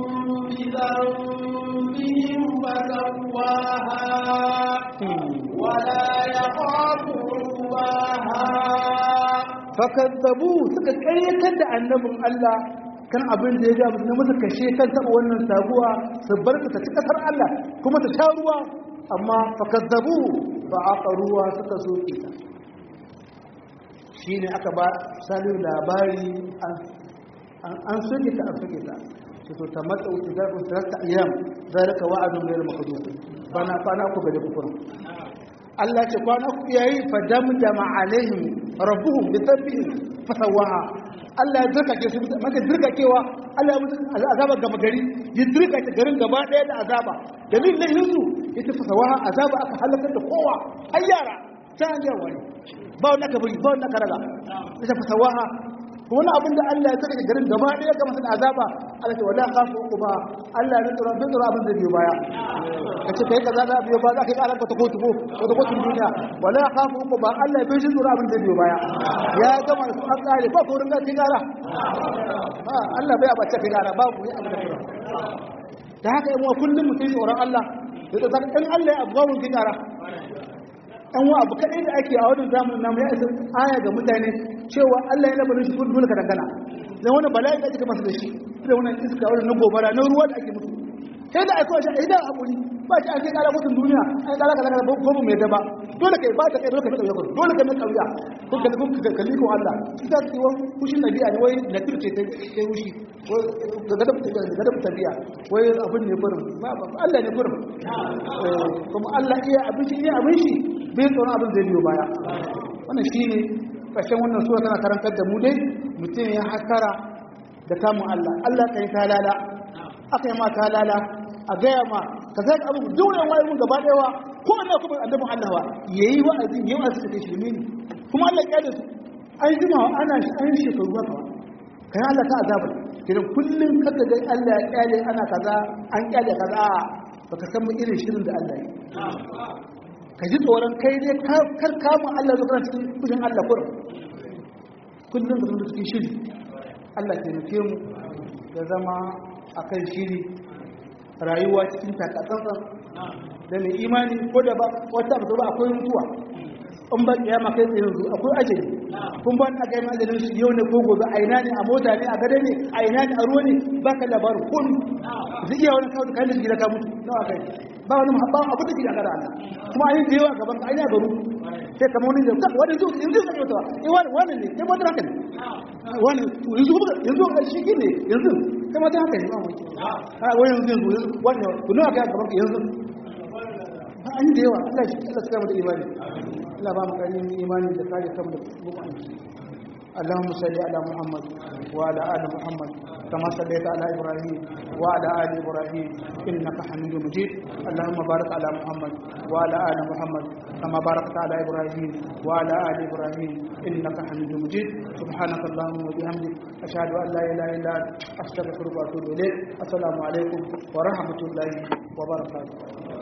بذنبهم فسواها ولا يخاف عقباها fakadzabu suka karyatar da annabin Allah kan abin da ya ga musu na musu kashe kan taba wannan taguwa su bar ta ci kasar Allah kuma ta sha ruwa amma fakadzabu ba aka ruwa suka soke ta shine aka ba salihu labari an soke ta an soke ta ce to ta matsa wuce za ku tarasta ayyam zalika wa'adun ghayr makdud bana kwana ku gade kufur Allah ce kwana ku yayi fa damdama alaihim rabbuhum bi dhanbihim fasawaha Allah ya dirkake su maka dirkakewa Allah ya mutu azaba gaba gari ya dirkake garin gaba daya da azaba dalilin da yanzu ita fasawaha azaba aka halakar da kowa har yara ta an yawa ne ba wanda ka bari ba wanda ka raga ita fasawaha wani abin da Allah ya saka garin gaba ɗaya ga masu azaba Allah ce wala khafu uquba Allah ne tsoro bin tsoro abin da biyo baya kace kai kaza da biyo ba za ka yi karan ka ta kotu ko ko ta kotun duniya wala khafu uquba Allah ya bin tsoro abin da biyo baya ya gama su an kare ba ko ringa kai gara ha Allah bai abace kai gara babu ya abin da kira da haka yan uwa kullum mutum tsoron Allah da zaka in Allah ya abuwa mun kai gara an wa abu kaɗai da ake a wannan zamanin namu ya isa aya ga mutane cewa Allah ya labarin shi dole ka dangana dan wani bala'i da ake masa da shi da wannan iska wannan na gobara na ruwa da ake musu sai da aiko shi idan hakuri ba shi ake kara mutum duniya ai kara kaza kaza ko mai daba dole kai ba ta kai dole kai mai kauya dole kai mai kauya ko ka ko ka kalli ko Allah shi da ciwo kushin nabi a wai na turce ta kai wushi ko ga gadab ga gadab tabiya wai abin ne gurin ba Allah ne gurin kuma Allah iya abin shi iya abin shi bai tsoron abin zai biyo baya wannan shi ne ƙarshen wannan suwa tana karantar da mu dai mutum ya hakara da kamun Allah Allah ka yi talala aka yi ma talala a gaya ma ka zai abu dole wani mun gaba ɗaya ko Allah kuma annabin Allah wa yayi wa'azi yayi wa'azi da shi ne kuma Allah ya su an jima ana an shekaru haka kai Allah ta azaba kidan kullum kaga dai Allah ya kyale ana kaza an kyale kaza baka san mu irin shirin da Allah ya ka ji tsoron kai ne kar kamun Allah zuwa cikin kudin Allah kurum kullum da mutu cikin shiri Allah taimake mu ya zama a kan shiri rayuwa cikin takatsantsan da mai imani ko da ba wata abu ba akwai mutuwa in ba kiyama kai tsaye yanzu akwai ajali kun ba a gaiman ajalin shi yau ne ko gobe a ina ne a mota ne a gada ne a ina ne a ruwa ne ba ka labarin kun zai iya wani kawo da kayan da gida ka mutu nawa kai ba wani ba abu da gida gara Allah kuma an yi da yawa gaban ka an yi garu sai kamar wani da wani zuwa yanzu zai yi tawa eh wani wani ne kai mata haka ne wani yanzu yanzu a shi ne yanzu kai mata haka ne ba mu a wani yanzu yanzu wani kuna ga gaban ka yanzu ba an yi da yawa Allah shi Allah saka mata imani Allah ba mu karin imani da kare kanmu da mu'minci اللهم صل على محمد وعلى ال محمد كما صليت على ابراهيم وعلى ال ابراهيم انك حميد مجيد اللهم بارك على محمد وعلى ال محمد كما باركت على ابراهيم وعلى ال ابراهيم انك حميد مجيد سبحانك اللهم وبحمدك اشهد ان لا اله الا انت استغفرك واتوب اليك السلام عليكم ورحمه الله وبركاته